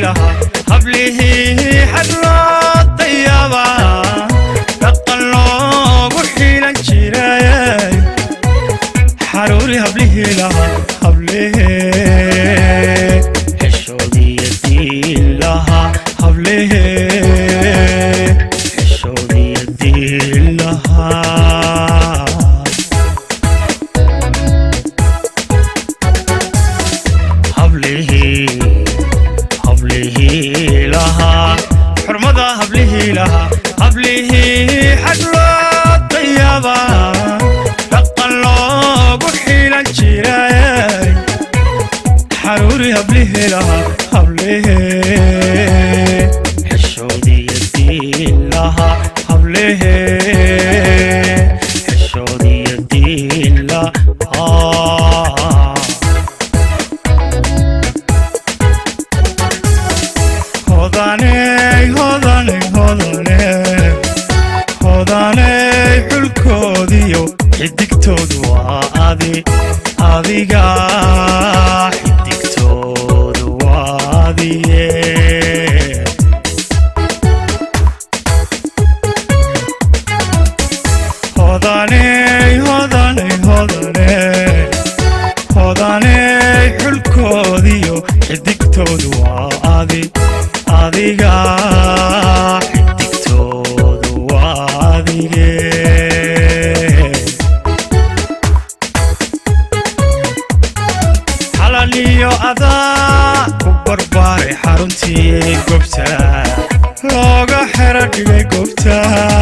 lahaa hablihii xadloo dayaba dhaqan loogu xilan jiray xaruuri hablihii lahaa hablihii xishoodiya diin lahaa hablihii xishoodiya diin lahaa hablihii hablihii lahaa xurmada hablihii lahaa hablihii xadloo dayaba dhaqan loogu xilan jiray xaruuri hablihii lahaa hablihii xishoodiya diin lahaa hablihii xishoodiya diin lahaa hodaney hodaney hodaney hodaney xulkoodiyo xidigtoodu waa adi adiga xidigtoodu waa adiye hodaney hodaney hodaney hodaney xulkoodiyo xidigtoodu waa adi adiga xidigtoodu waa adige xalaliyo adaa ku barbaaray xaruntii gobta looga xero dhigay gobta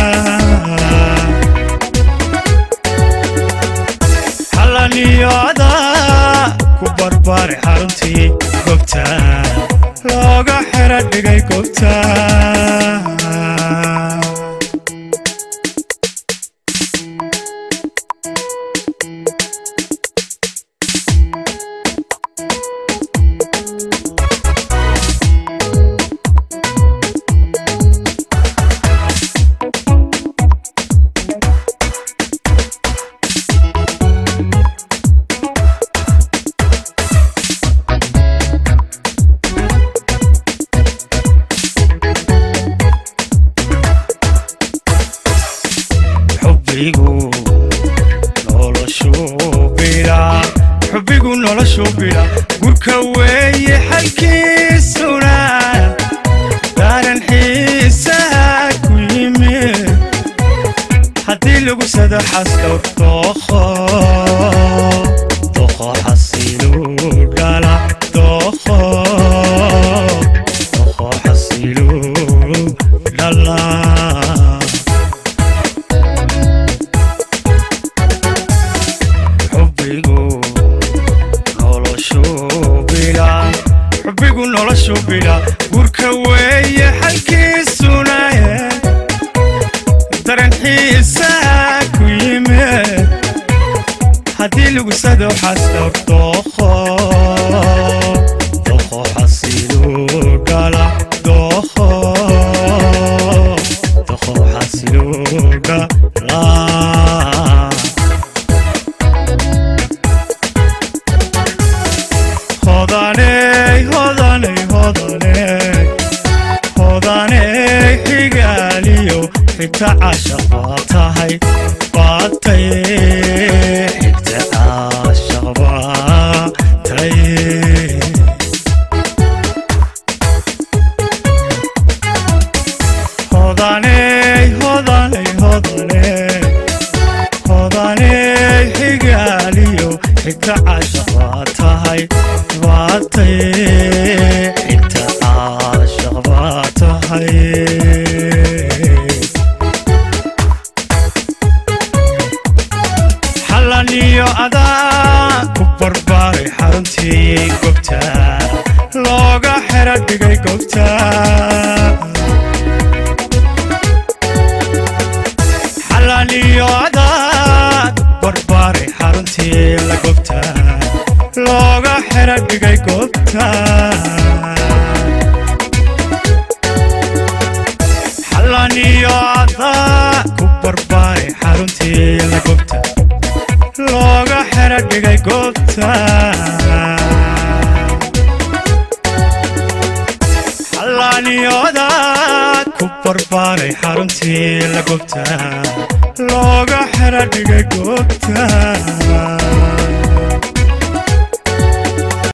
xalaliyo adaa ku barbaaray xaruntii gobta looga xero dhigay gobta xubbigu noloshuu bilaa xubbigu noloshuu bilaa gurka weeye xalkiisuna daaran xiisaha ku yimid haddii lagu sado xaslow dookho dookho xasiluu dhala dookho dookho xasiluu dhala xubbigu noloshuu bilaa xubbigu noloshuu bilaa gurka weeye xalkiisuna daran xiisaha ku yimid haddii lagu sado xaslow dookho dookho xasiluu dhala dookho dookho xasiluu dhala hodaney hodaney hodaney hodaney xigaaliyo xigta cashaq baa tahay baatay xigta cashaq baa tay hodaney hodaney hodaney hodaney xigaaliyo xigta cashaq baa tahay baatay xigta cashaq baa tahay xalaniyo adaa ku barbaaray xaruntii gobta looga xero dhigay gobta xalaniyo adaa barbaaray xaruntii la gobta looga xero dhigay gobta xalaniyo adaa ku barbaaray xaruntii la gobta looga xero dhigay gobta xallaniyoodaad ku barbaaray xaruntii la gobta looga xera dhigay goobta